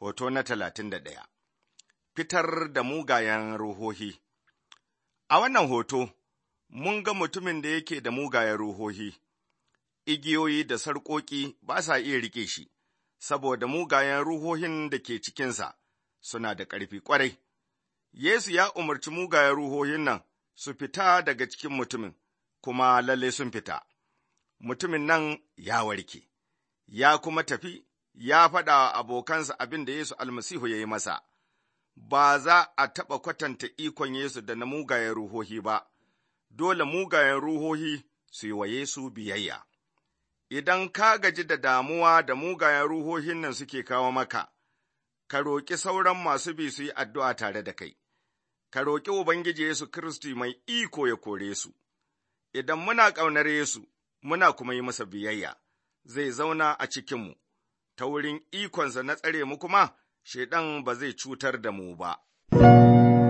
hoto na talatin da ɗaya. Fitar da mugayen ruhohi A wannan hoto, mun ga mutumin da yake da mugayen ruhohi, igiyoyi da sarƙoƙi ba sa iya riƙe shi, saboda mugayen ruhohin da ke cikinsa suna da ƙarfi ƙwarai. Yesu ya umarci mugayen ruhohin nan su fita daga cikin mutumin, kuma lalle sun fita. Mutumin nan ya warke, ya kuma tafi, ya faɗa wa abokansa abin da Yesu almasihu ya yi masa. Ba za a taɓa kwatanta ikon Yesu da na mugayen ruhohi ba, dole mugayen ruhohi su yi wa Yesu biyayya. Idan ka gaji da damuwa da mugayen ruhohin nan suke kawo maka, ka roƙi sauran masu bi su yi addu'a tare da kai. ka roƙi Ubangiji Yesu Kiristi mai iko ya kore su, idan muna ƙaunar Yesu, muna kuma yi masa biyayya, zai zauna a cikinmu, ta wurin ikonsa na tsare mu kuma, Shaiɗan ba zai cutar da mu ba.